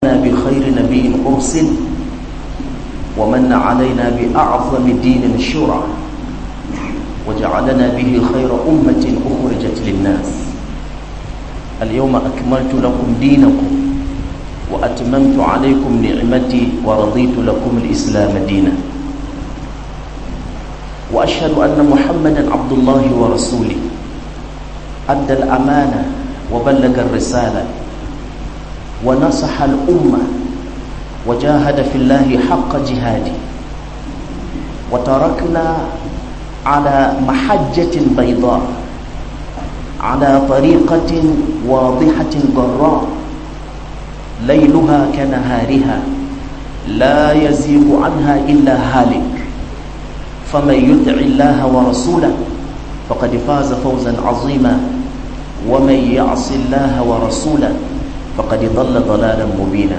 بخير نبي أرسل ومن علينا بأعظم دين الشرع وجعلنا به خير أمة أخرجت للناس اليوم أكملت لكم دينكم وأتممت عليكم نعمتي ورضيت لكم الإسلام دينا وأشهد أن محمدا عبد الله ورسوله أدى الأمانة وبلغ الرسالة ونصح الأمة وجاهد في الله حق جهاده وتركنا على محجة بيضاء على طريقة واضحة ضراء ليلها كنهارها لا يزيغ عنها إلا هالك فمن يطع الله ورسوله فقد فاز فوزا عظيما ومن يعص الله ورسوله فقد ضل ضلالا مبينا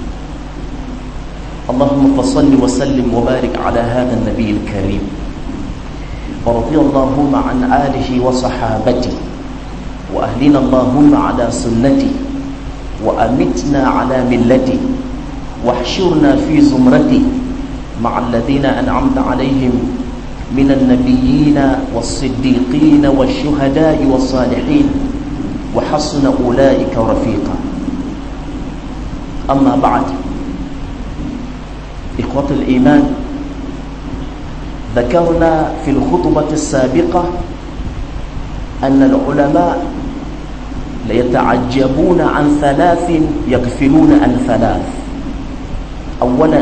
اللهم فصل وسلم وبارك على هذا النبي الكريم ورضي اللهم عن آله وصحابته وأهلنا اللهم على سنته وأمتنا على ملته واحشرنا في زمرته مع الذين أنعمت عليهم من النبيين والصديقين والشهداء والصالحين وحسن أولئك رفيقا أما بعد إخوة الإيمان ذكرنا في الخطبة السابقة أن العلماء ليتعجبون عن ثلاث يغفلون عن ثلاث أولا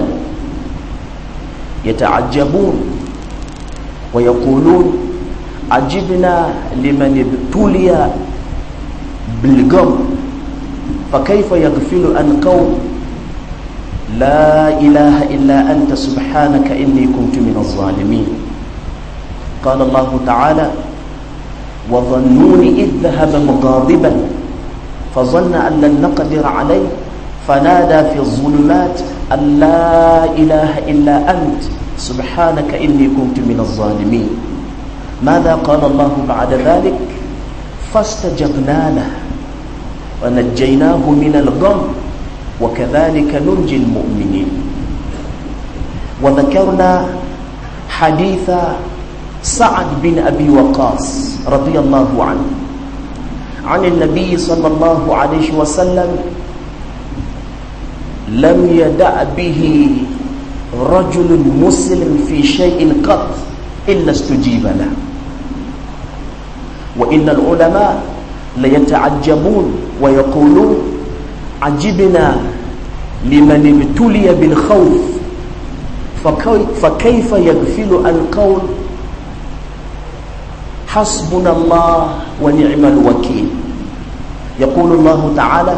يتعجبون ويقولون عجبنا لمن ابتلي بالغم فكيف يغفل عن قوم لا إله إلا أنت سبحانك إني كنت من الظالمين قال الله تعالى وظنون إذ ذهب مغاضبا فظن أن لن نقدر عليه فنادى في الظلمات أن لا إله إلا أنت سبحانك إني كنت من الظالمين ماذا قال الله بعد ذلك فاستجبنا له ونجيناه من الغم وكذلك ننجي المؤمنين وذكرنا حديث سعد بن أبي وقاص رضي الله عنه عن النبي صلى الله عليه وسلم لم يدع به رجل مسلم في شيء قط إلا استجيب له وإن العلماء ليتعجبون ويقولون عجبنا لمن ابتلي بالخوف فكيف يغفل القول حسبنا الله ونعم الوكيل يقول الله تعالى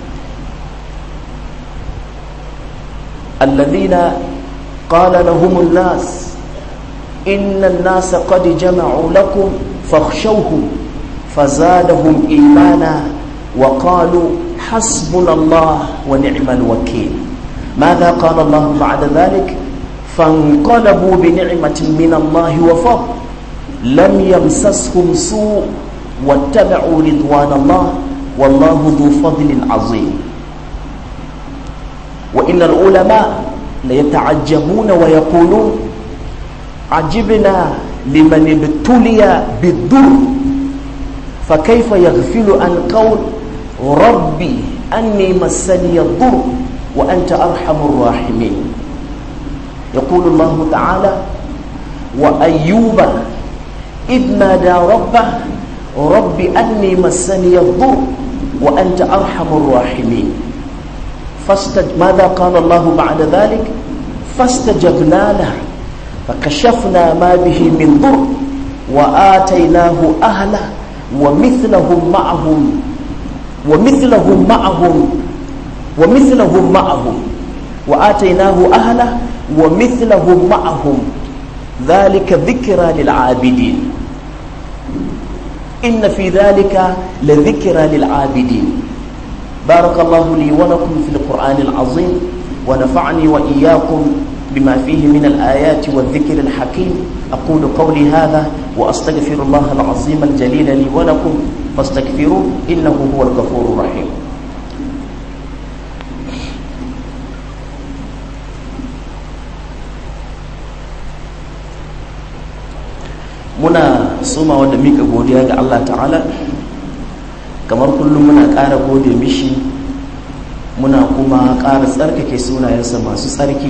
الذين قال لهم الناس إن الناس قد جمعوا لكم فاخشوهم فزادهم إيمانا وقالوا حسبنا الله ونعم الوكيل ماذا قال الله بعد ذلك فانقلبوا بنعمة من الله وفضل لم يمسسهم سوء واتبعوا رضوان الله والله ذو فضل عظيم وإن العلماء ليتعجبون ويقولون عجبنا لمن ابتلي بالضر فكيف يغفل عن قول ربي أني مسني الضر وأنت أرحم الراحمين يقول الله تعالى وأيوب إذ نادى ربه رب أني مسني الضر وأنت أرحم الراحمين فاستج... ماذا قال الله بعد ذلك فاستجبنا له فكشفنا ما به من ضر وآتيناه أهله ومثلهم معهم ومثلهم معهم ومثلهم معهم وآتيناه أهله ومثلهم معهم ذلك ذكرى للعابدين إن في ذلك لذكرى للعابدين بارك الله لي ولكم في القرآن العظيم ونفعني وإياكم بما فيه من الآيات والذكر الحكيم أقول قولي هذا وأستغفر الله العظيم الجليل لي ولكم فاستغفروه إنه هو الغفور الرحيم muna somawa da mika godiya ga Allah ta'ala kamar kullum muna ƙara gode mishi muna kuma ƙara tsarkake sunayensa masu tsarki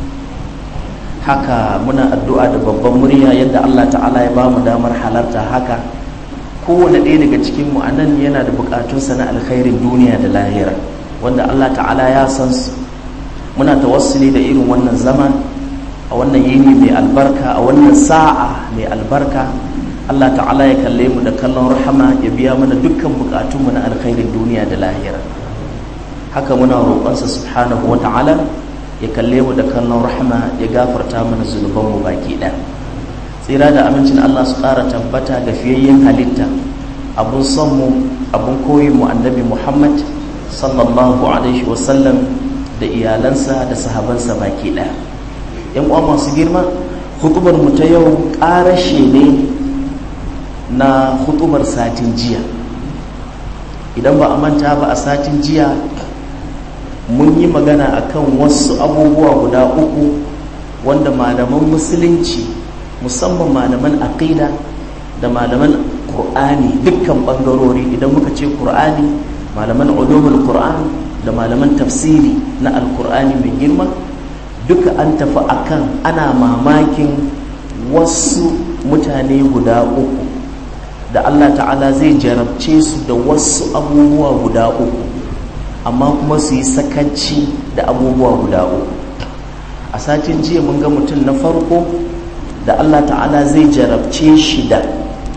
haka muna addu'a da babban murya yadda Allah ta'ala ya ba mu damar halarta haka kowane ɗaya daga cikinmu a nan yana da buƙatunsa na alkhairin duniya da lahira wanda Allah ta'ala ya san su muna tawassuli da irin wannan zama a wannan yini mai albarka a wannan sa'a mai albarka Allah ta'ala ya kalle mu da kallon rahama ya biya mana dukkan buƙatunmu na alkhairin duniya da lahira haka muna roƙonsa subhanahu wa ta'ala ya kalle mu da kallon rahama ya gafarta mana zunubanmu baki ɗaya tsira da amincin Allah su ƙara tabbata ga fiyayyen halitta abun son mu abun koyin mu annabi Muhammad sallallahu alaihi wasallam da iyalansa da sahabansa baki ɗaya yan uwa masu girma hutubar mu ta yau ƙarashe ne na hutubar satin jiya idan ba a manta ba a satin jiya mun yi magana akan wasu abubuwa guda uku wanda malaman musulunci musamman malaman aqida da malaman qur'ani dukkan bangarori idan muka ce qur'ani malaman ulumul qur'an da malaman tafsiri na alqur'ani mai girma duka an tafi akan ana mamakin wasu mutane guda uku da Allah ta'ala zai jarabce su da wasu abubuwa guda uku amma kuma su yi sakanci da abubuwa guda uku a satin jiya mun ga mutum na farko da Allah ta'ala zai jarabce shi da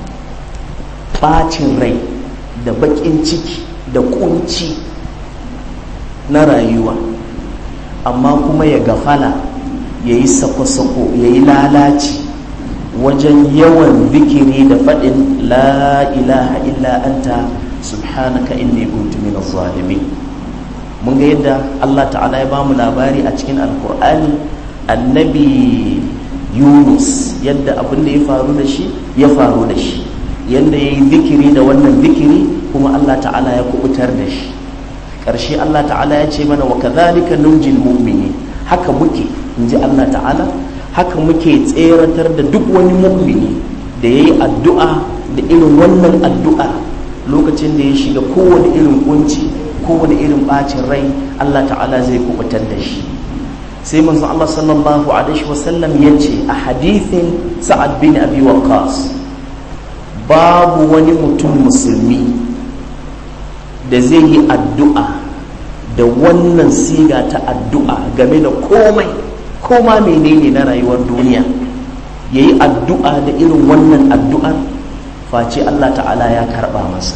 ɓacin rai da baƙin ciki da ƙunci na rayuwa amma kuma ya gafala ya yi sako-sako ya yi lalaci wajen yawan zikiri da faɗin la ilaha illa anta subhanaka inni kuntu minaz zalimin mun ga yadda Allah ta'ala ya bamu labari a cikin alkur'ani annabi yunus yadda abin da ya faru da shi ya faru da shi yadda ya yi zikiri da wannan zikiri kuma Allah ta'ala ya kubutar da shi ƙarshe Allah ta'ala ya ce mana wa kadhalika nunjil mu'mini haka muke in ji Allah ta'ala haka muke tseratar da duk wani mu'mini da ya yi addu'a da irin wannan addu'a lokacin da ya shiga kowane irin kunci kowane irin bacin rai Allah ta'ala zai kubutar da shi sai manzo Allah sallallahu alaihi wasallam ya ce a hadithin sa'ad bin abi waqas babu wani mutum musulmi da zai yi addu'a da wannan siga ta addu'a game da komai koma menene na rayuwar duniya ya yi addu'a da irin wannan addu'ar face Allah ta'ala ya karɓa masa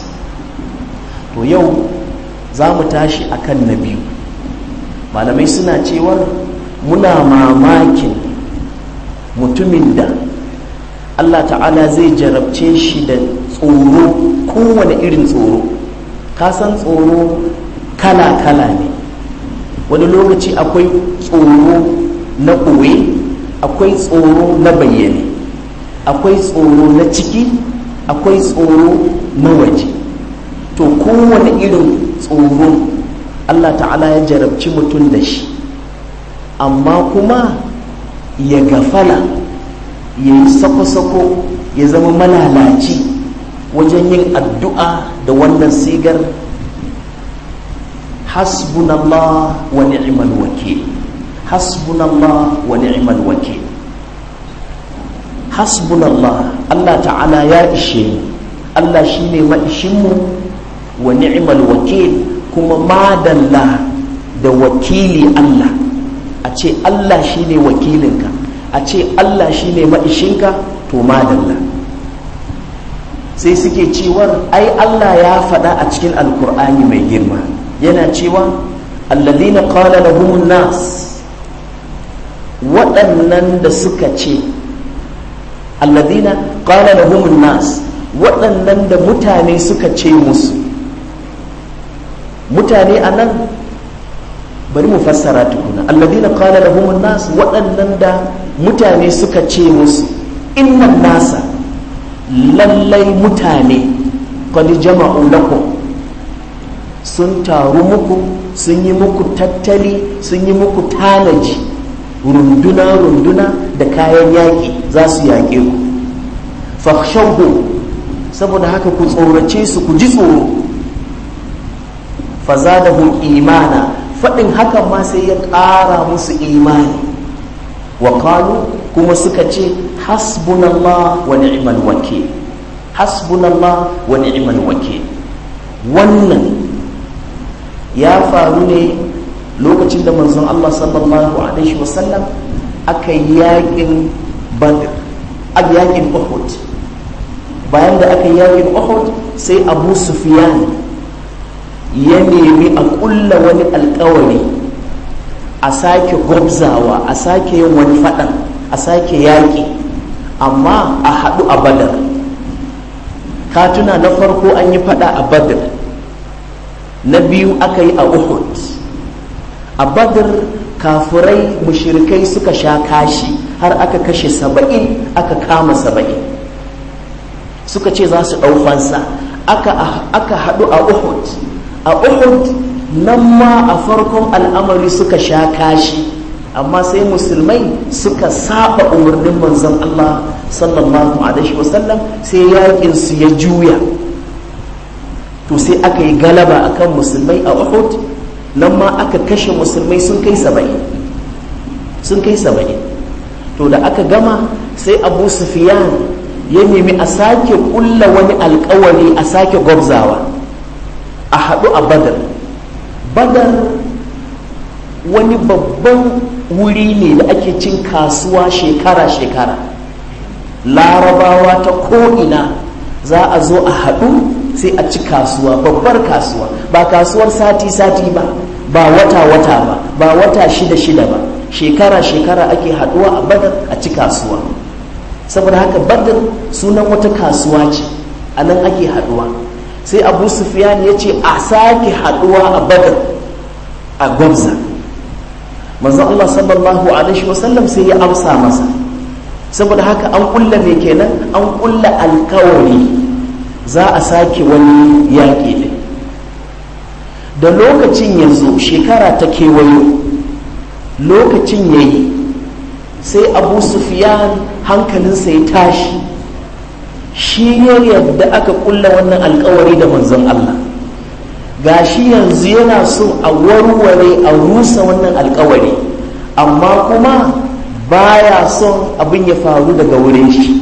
to yau za mu tashi akan na biyu malamai suna cewar muna mamakin mutumin da Allah ta'ala zai jarabce shi da tsoro kowane irin tsoro kasan tsoro kala-kala ne wani lokaci akwai tsoro na ɓoye akwai tsoro na bayyane akwai tsoro na ciki akwai tsoro na waje to kowane irin tsoro Allah ta'ala ya jarabci mutum da shi amma kuma ya gafala ya yi sako-sako ya zama malalaci wajen yin addu'a da wannan sigar hasbunallah wa ni'mal wakil hasbunallah wa ni'mal wakil hasbunallah Allah ta'ala ya ishe mu Allah shine maishinmu wa ni'mal wakil kuma madalla da wakili Allah a ce Allah shine wakilinka a ce Allah shine maishinka to madalla sai suke cewar ai Allah ya faɗa a cikin alkur'ani mai girma yana cewa alladhina qala lahumun nas waɗannan da suka ce alladhina qala lahumun nas waɗannan da mutane suka ce musu mutane a nan bari mu fassara tukuna alladhina qala lahumun nas waɗannan da mutane suka ce musu innan nasa lallai mutane qad jama'u lakum sun taru muku sun yi muku tattali sun yi muku tanaji runduna-runduna da kayan yaƙi za su yaƙe ku fakhshawhu saboda haka ku tsorace su ku ji tsoro fazadahum imana faɗin hakan ma sai ya ƙara musu imani wa qalu kuma suka ce hasbunallah wa ni'mal wakil hasbunallah wa ni'mal wakil wannan ya faru ne lokacin da manzon Allah sallallahu alaihi wasallam aka yakin badr a yakin uhud bayan da aka yakin uhud sai abu sufyan ya nemi a kulla wani alkawari a sake gwabzawa a sake yin wani faɗan a sake yaƙi amma a haɗu a badar katuna na farko an yi faɗa a badar na biyu aka yi a uhud a badar kafurai mushirikai suka sha kashi har aka kashe saba'in aka kama saba'in suka ce za su ɗaufansa aka haɗu a uhud a uhud nan ma a farkon al'amari suka sha kashi amma sai musulmai suka saba umarnin manzon Allah sallallahu alaihi wasallam sai yakin su ya juya to sai aka yi galaba akan musulmai a Uhud nan ma aka kashe musulmai sun kai saba'in sun kai saba'in to da aka gama sai Abu Sufyan ya nemi a sake kulla wani alkawari a sake gwabzawa a haɗu a badar badar wani babban wuri ne da ake cin kasuwa shekara-shekara larabawa ta ko'ina za a zo a haɗu sai a ci kasuwa babbar kasuwa ba kasuwar sati-sati ba ba wata-wata ba ba wata shida-shida ba shekara-shekara ake haɗuwa a badar a ci kasuwa saboda haka badar sunan wata kasuwa ce a nan ake haɗuwa sai abu sufiyan ya ce a sake haɗuwa a badar a gwamza manzon Allah sallallahu alaihi wasallam sai ya amsa masa saboda haka an kulla me kenan an kulla alkawari za a sake wani yaƙi ne da lokacin yanzu shekara ta kewayo lokacin ya yi sai abu sufiyan hankalinsa ya tashi shi ne yadda aka kulla wannan alkawari da manzon Allah gashi yanzu yana so a warware a rusa wannan alkawari amma kuma baya son abin ya faru daga wurin shi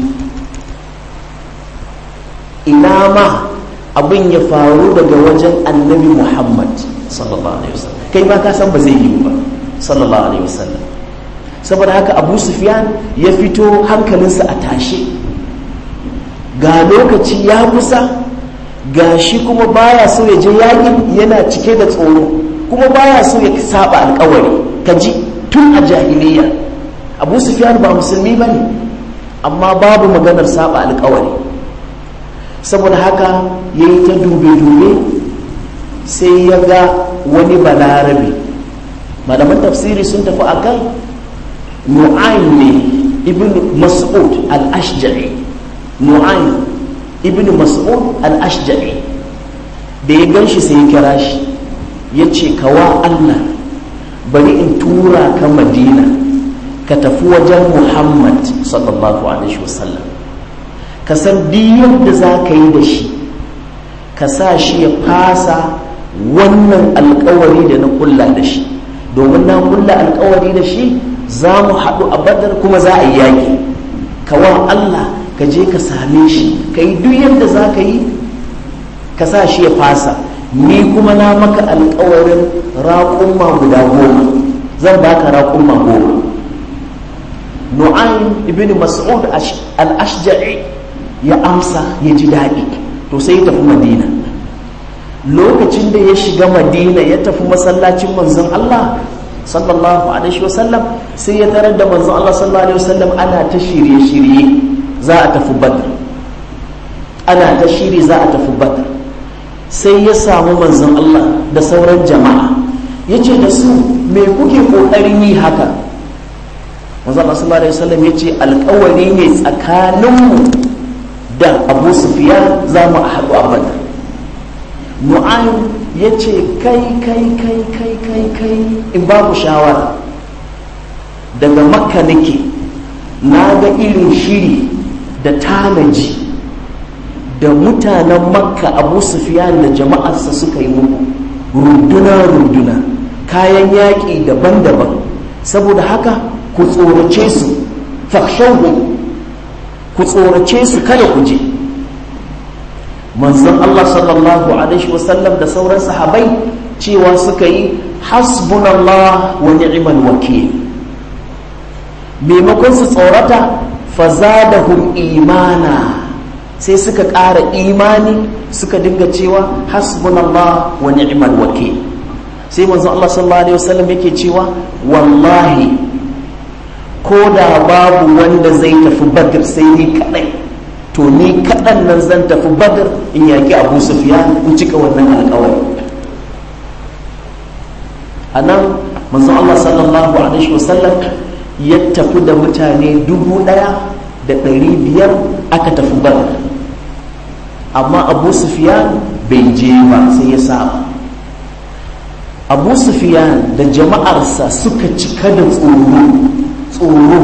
ina ma abin ya faru daga wajen annabi muhammad sallallahu alaihi wasallam kai ma ka san ba zai yi ba sallallahu alaihi wasallam saboda haka abu sufyan ya fito hankalinsa a tashe ga lokaci ya kusa ga shi kuma baya so ya je yakin yana cike da tsoro kuma baya so ya saba alkawari ka ji tun a jahiliya abu sufyan ba musulmi ba ne amma babu maganar saba alkawari saboda haka ya yi ta dube-dube sai ya ga wani balarabe malaman tafsiri sun tafi a kan nu'ayn ne ibn mas'ud al-ashjari nu'ayn ibn mas'ud al-ashjari da ya gan shi sai ya kira shi ya ce kawa allah bari in tura ka madina ka tafi wajen muhammad sallallahu alaihi wasallam ka san duk da za ka yi da shi ka sa shi ya fasa wannan alkawari da na kulla da shi domin na kulla alkawari da shi za mu haɗu a badar kuma za a yi yaƙi kawa allah ka je ka same shi ka yi duk yadda za ka yi ka sa shi ya fasa ni kuma na maka alkawarin raƙumma guda goma zan baka raƙumma goma nu'ayn ibn mas'ud al-ashja'i ya amsa ya ji daɗi to sai ya tafi madina lokacin da ya shiga madina ya tafi masallacin manzon Allah sallallahu alaihi wasallam sai ya tarar da manzon Allah sallallahu alaihi wasallam ana ta shirye-shirye za a tafi badr ana ta shiri za a tafi badr sai ya samu manzon Allah da sauran jama'a ya ce da su me kuke ƙoƙarin yi haka manzon Allah sallallahu alaihi wasallam ya ce alƙawari ne tsakaninmu da abu sufiyan za mu haɗu a badr mu'ayin ya ce kai kai kai kai kai kai in babu shawara daga makka nake na ga irin shiri da tanaji da mutanen makka abu sufiyan da jama'arsa suka yi muku runduna-runduna kayan yaƙi daban-daban saboda haka ku tsorace su fakshahu ku tsorace su kada ku je manzon Allah sallallahu alaihi wasallam da sauran sahabai cewa suka yi hasbunallah wa ni'mal wakil maimakon su tsorata fazadahum imana sai suka ƙara imani suka dinga cewa hasbunallah wa ni'mal wakil sai manzon Allah sallallahu alaihi wasallam yake cewa wallahi ko da babu wanda zai tafi badr sai ni kadai to ni kadan nan zan tafi badr in yaki abu sufyan in cika wannan alƙawari anan manzon Allah sallallahu alaihi wasallam ya tafi da mutane dubu daya da ɗari biyar aka tafi badr amma abu sufyan bai je ba sai ya saba abu sufyan da jama'arsa suka cika da tsoro tsoro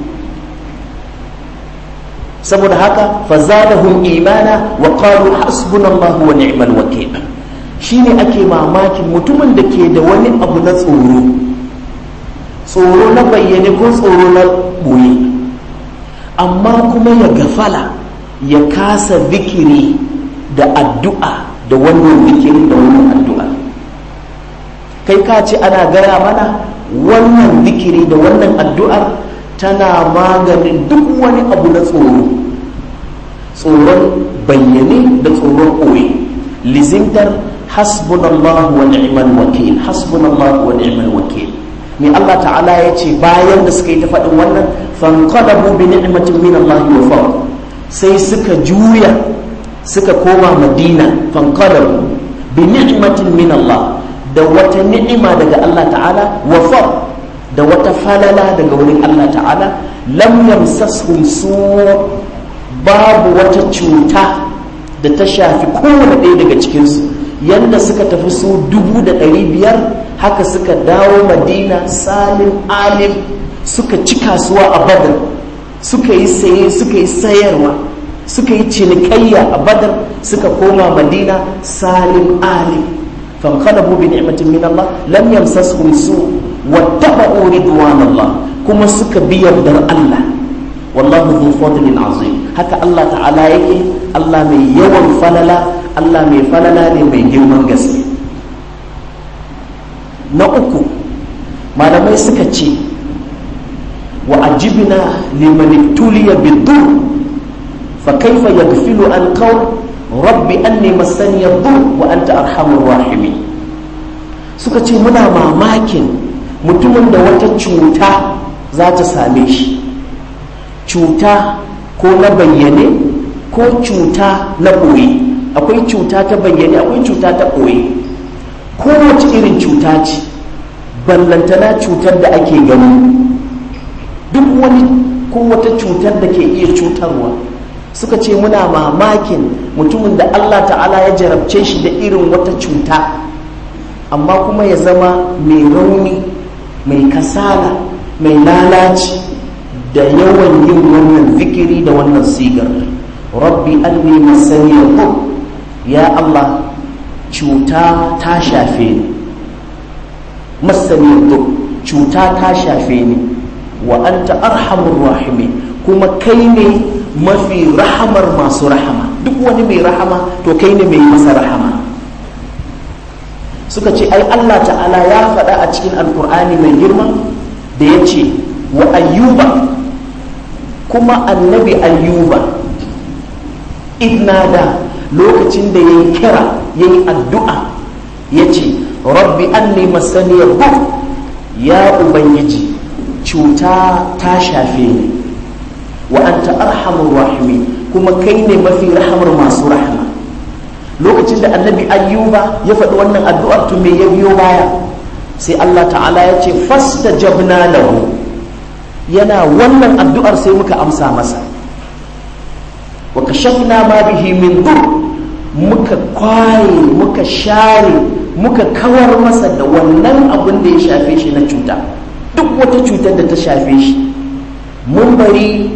saboda haka fazadahum imana wa qalu hasbunallahu wa ni'mal wakil shine ake mamakin mutumin da ke da wani abu na tsoro tsoro na bayyane ko tsoro na boye amma kuma ya gafala ya kasa zikiri da addu'a da wannan zikiri da wannan addu'a kai ka ce ana gaya mana wannan zikiri da wannan addu'ar tana maganin duk wani abu na tsoro tsoron bayyane da tsoron ɓoye lizimtar hasbunallahu wa ni'mal wakil hasbunallahu wa ni'mal wakil mai Allah ta'ala ya ce bayan da suka yi ta faɗin wannan fanqalabu bi ni'matin min Allah wa fadl sai suka juya suka koma Madina fanqalabu bi ni'matin min Allah da wata ni'ima daga Allah ta'ala wa fadl da wata falala daga wurin Allah ta'ala lam yamsashum su babu wata cuta da ta shafi kowane ɗaya daga cikinsu yadda suka tafi su dubu da ɗari biyar haka suka dawo madina salim alim suka ci kasuwa a badar suka yi saye suka yi sayarwa suka yi cinikayya a badar suka koma madina salim alim fanqalabu bi ni'matin min Allah lam yamsashum su wattaba'u ridwan Allah kuma suka bi yardar Allah wallahu dhu fadlin azim haka Allah ta'ala yake Allah mai yawan falala Allah mai falala ne mai girman gaske na uku malamai suka ce wa ajibna liman ibtuliya bidur fa kaifa yaghfilu an qawl rabbi anni massani yadur wa anta arhamur rahimin suka ce muna mamakin mutumin da wata cuta za ta same shi cuta ko na bayyane ko cuta na ɓoye akwai cuta ta bayyane akwai cuta ta ɓoye kowace irin cuta ce ballantana cutar da ake gani duk wani ko wata cutar da ke iya cutarwa suka ce muna mamakin mutumin da allah ta'ala ya jarabce shi da irin wata cuta amma kuma ya zama mai rauni mai kasala mai lalaci da yawan yin wannan zikiri da wannan sigar rabbi anni masaniya ya Allah cuta ta shafe ni masaniyar cuta ta shafe ni wa anta arhamur rahimi kuma kai ne mafi rahamar masu rahama duk wani mai rahama to kai ne mai masa rahama suka ce ai Allah ta'ala ya faɗa a cikin alkur'ani mai girma da ya ce wa ayyuba kuma annabi ayyuba idnada lokacin da ya yi kira ya yi addu'a ya ce rabbi anni masaniyar bu ya ubangiji cuta ta shafe ni wa anta arhamur rahimi kuma kai ne mafi rahamar masu rahama lokacin da annabi ayyuba ya faɗi wannan addu'ar to me ya biyo baya sai Allah ta'ala ya ce fasta jabna lahu yana wannan addu'ar sai muka amsa masa wa kashafna ma bihi min dur muka kwaye muka share muka kawar masa da wannan abin da ya shafe shi na cuta duk wata cutar da ta shafe shi mun bari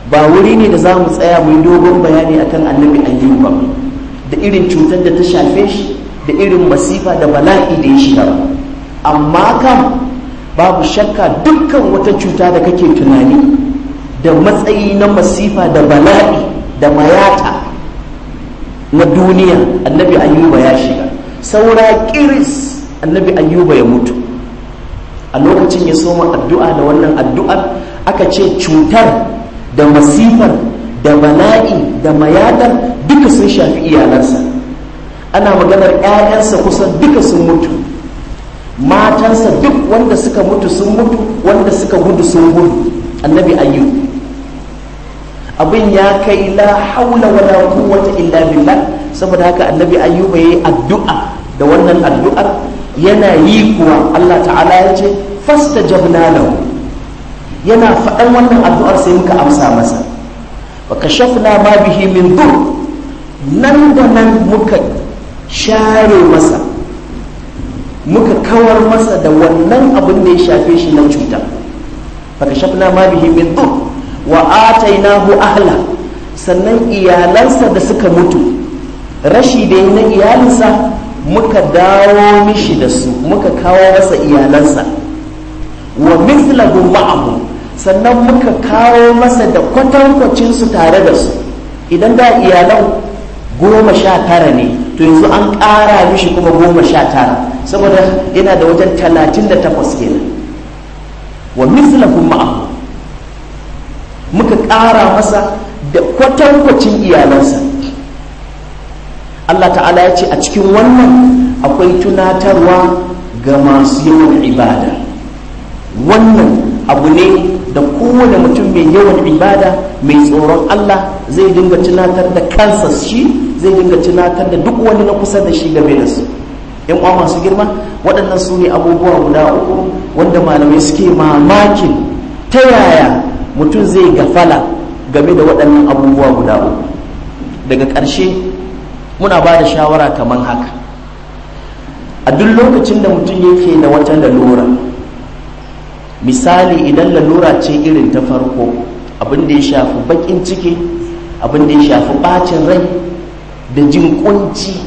ba wuri ne da za mu tsaya mu yi dogon bayani akan annabi ayyub ba da irin cutar da ta shafe shi da irin masifa da bala'i da ya shiga amma kam babu shakka dukkan wata cuta da kake tunani da matsayi na masifa da bala'i da mayata na duniya annabi ayyuba ya shiga saura kiris annabi ayyuba ya mutu a lokacin ya soma addu'a da wannan addu'ar aka ce cutar da masifar da bala'i da mayatar duka sun shafi iyalansa ana maganar 'ya'yansa kusan duka sun mutu matansa duk wanda suka mutu sun mutu wanda suka gudu sun gudu annabi ayyub abin ya kai la haula wala quwwata illa billah saboda haka annabi ayyuba yayi addu'a da wannan addu'ar yana yi kuwa Allah ta'ala ya ce fastajabna lahu yana faɗan wannan addu'ar sai muka amsa masa wa kashafna ma bihi min dur nan da nan muka share masa muka kawar masa da wannan abin da ya shafe shi na cuta fa kashafna ma bihi min dur wa atainahu ahla sannan iyalansa da suka mutu rashi da na iyalinsa muka dawo mishi da su muka kawo masa iyalansa wa mithlahu ma'ahu sannan muka kawo masa da kwatankwacin su tare da su idan da iyalan goma sha tara ne to yanzu an ƙara mishi kuma goma sha tara saboda yana da wajen talatin da takwas kenan wa mithlahu ma'ahu muka ƙara masa da kwatankwacin iyalansa Allah ta'ala ya ce a cikin wannan akwai tunatarwa ga masu yawan ibada wannan abu ne da kowane mutum mai yawan ibada mai tsoron Allah zai dinga tunatar da kansa shi zai dinga tunatar da duk wani na kusa da shi game da su yan uwa masu girma waɗannan su ne abubuwa guda uku wanda malamai suke mamakin ta yaya mutum zai gafala game da waɗannan abubuwa guda uku daga ƙarshe muna ba da shawara kamar haka a duk lokacin da mutum yake da wata lalura misali idan lalura ce irin ta farko abin da ya shafi baƙin ciki abin da ya shafi ɓacin rai da jin kunci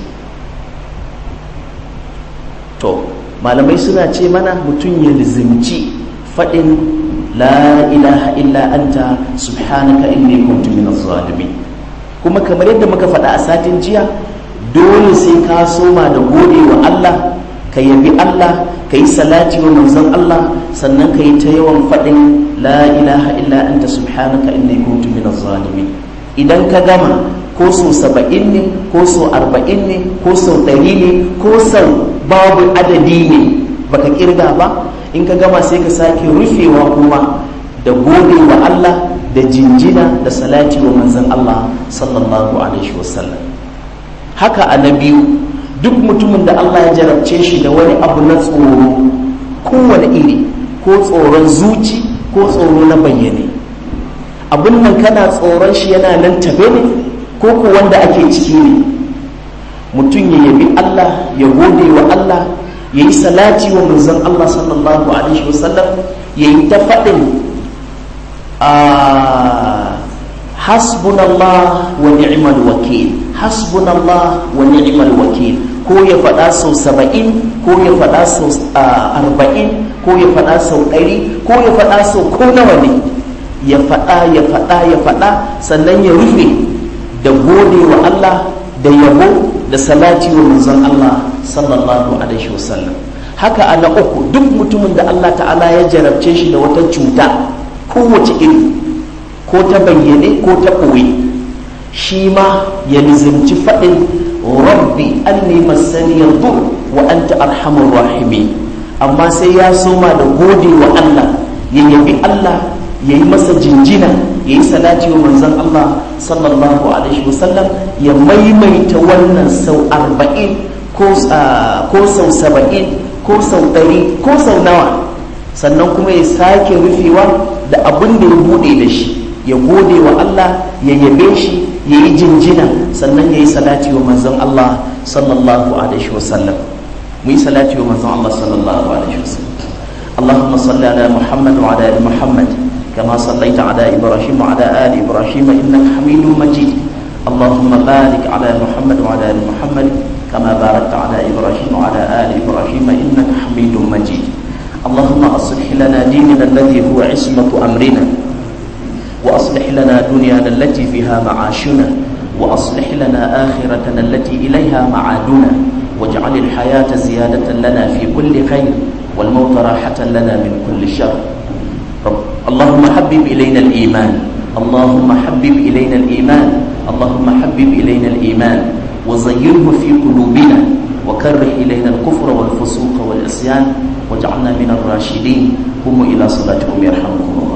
to malamai suna ce mana mutum ya lizimci faɗin la ilaha illa anta subhanaka inni kuntu minaz zalimin kuma kamar yadda muka faɗa a satin jiya dole sai ka soma da gode wa Allah ka yabi Allah ka yi salati wa manzon Allah sannan ka yi ta yawan faɗin la ilaha illa anta subhanaka inni kuntu minaz zalimin idan ka gama ko so saba'in ne ko so arba'in ne ko so ɗari ne ko sau babu adadi ne baka kirga ba in ka gama sai ka sake rufewa kuma da gode wa Allah da jinjina da salati wa manzon Allah sallallahu alaihi wasallam haka a na biyu duk mutumin da Allah ya jarabce shi da wani abu na tsoro kowane iri ko tsoron zuci ko tsoro na bayyane abin nan kana tsoron shi yana nan tabe ne ko ku wanda ake ciki ne mutum ya yabi Allah ya gode wa Allah ya yi salati wa manzon Allah sallallahu alaihi wasallam ya yi ta faɗin hasbunallah wa ni'mal wakil hasbunallah wa ni'mal wakil ko ya faɗa sau saba'in ko ya faɗa sau arba'in ko ya faɗa sau ɗari ko ya faɗa sau ko nawa ne ya faɗa ya faɗa ya faɗa sannan ya rufe da gode wa Allah da yabo da salati wa manzon Allah sallallahu alaihi wasallam haka ana uku duk mutumin da Allah ta'ala ya jarabce shi da wata cuta kowace iri ko ta bayyane ko ta ɓoye shi ma ya nizimci faɗin rabbi anni masani yanzu wa anta arhamur rahimi amma sai ya soma da gode wa Allah ya yabi Allah ya yi masa jinjina ya yi salati wa manzon Allah sallallahu alaihi wasallam ya maimaita wannan sau arba'in ko sau saba'in ko sau ɗari ko sau nawa sannan kuma ya sake rufewa da abin da ya buɗe da shi ya gode wa Allah ya yabe shi ya yi jinjina sannan ya yi salati wa manzon Allah sallallahu alaihi wasallam mu yi salati wa manzon Allah sallallahu alaihi wasallam اللهم صل على محمد وعلى ال محمد كما صليت على إبراهيم وعلى آل إبراهيم إنك حميد مجيد اللهم بارك على محمد وعلى آل محمد كما باركت على إبراهيم وعلى آل إبراهيم إنك حميد مجيد اللهم أصلح لنا ديننا الذي هو عصمة أمرنا وأصلح لنا دنيانا التي فيها معاشنا وأصلح لنا آخرتنا التي إليها معادنا واجعل الحياة زيادة لنا في كل خير والموت راحة لنا من كل شر رب اللهم حبب إلينا الإيمان اللهم حبب إلينا الإيمان اللهم حبب إلينا الإيمان وزينه في قلوبنا وكره إلينا الكفر والفسوق والعصيان واجعلنا من الراشدين قوموا إلى صلاتكم يرحمكم الله